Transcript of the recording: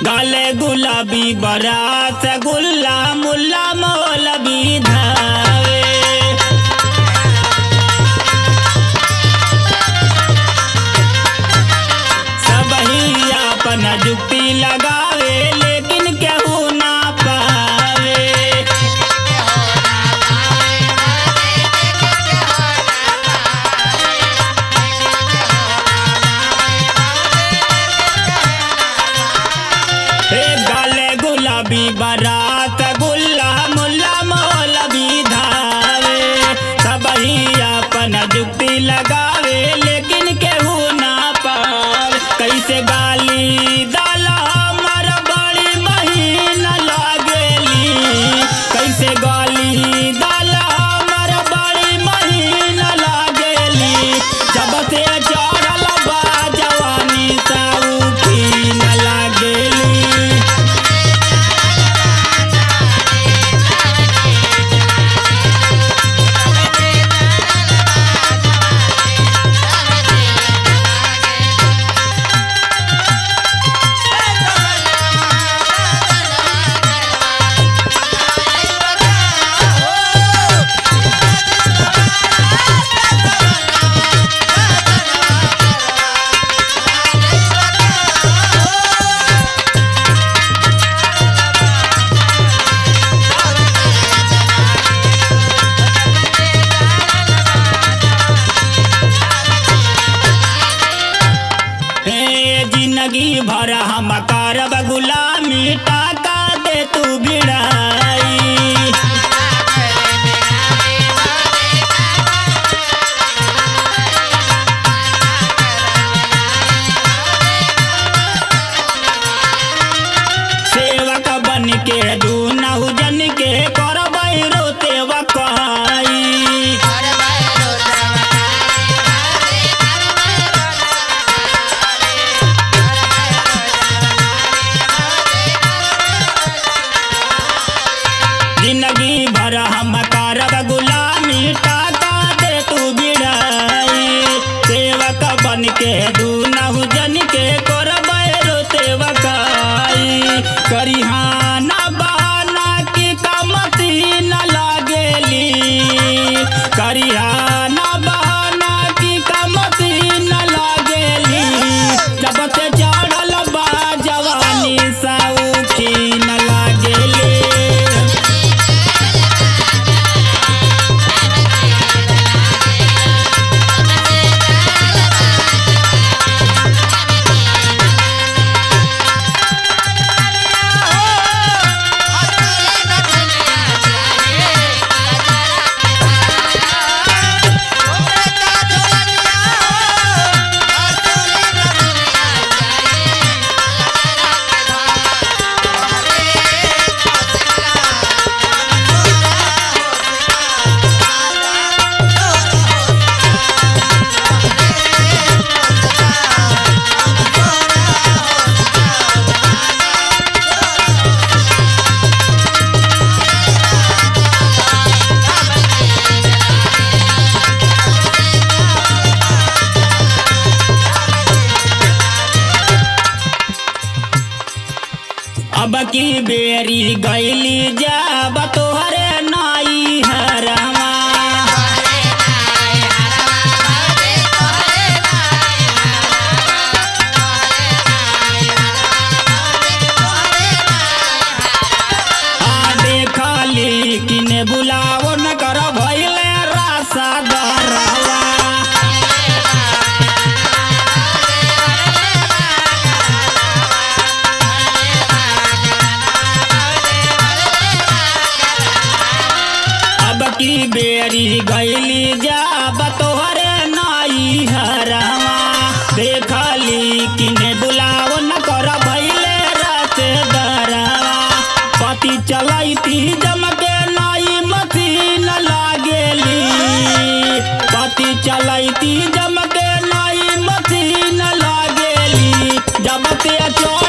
गाले गुलाबी बरात गुल्ला मुल्ला मौलवी धावे सबही अपन जुक्ति लगावे लेकिन केहू ना पावे हे गाले गुलाबी बरात गुल्ला मुल्ला मौलवी धावे सबही अपन जुक्ति लगावे लेकिन केहू ना पावे कैसे गाली दाला हमर बड़ी बहिन लागेली कैसे गाली दाला हमर बड़ी बहिन लागेली जब से चढ़ल बा जवानी साउखी न लागेली हे जिंदगी भर हम करब गुलामी टाका दे तू भिड़ाई सेवक बन के दू नहु जन के करब रोते वकाई जिंदगी भर हम करब गुलामी टाका दे तू बिड़ाई सेवक बन के दू नहु जन के करब रोते वकाई करिहाना बहाना की कमती न लागेली करिहाना बहाना की कमती न लागेली जब से चढ़ल बा जवानी सौखी न लागेली अब की बेरी गैली जाब तोहरे नाई हरवा आ देखली किने बुलाओ न कर भैले रासा दरवा अब की बेरी गैली जाब तोहरे नाई हरवा देखली किने बुलाओ न कर भैले रात दरवा पति चलैती जमके नाई मशीन लागेली पति चलैती जमके नाई मशीन लागेली जब ते चो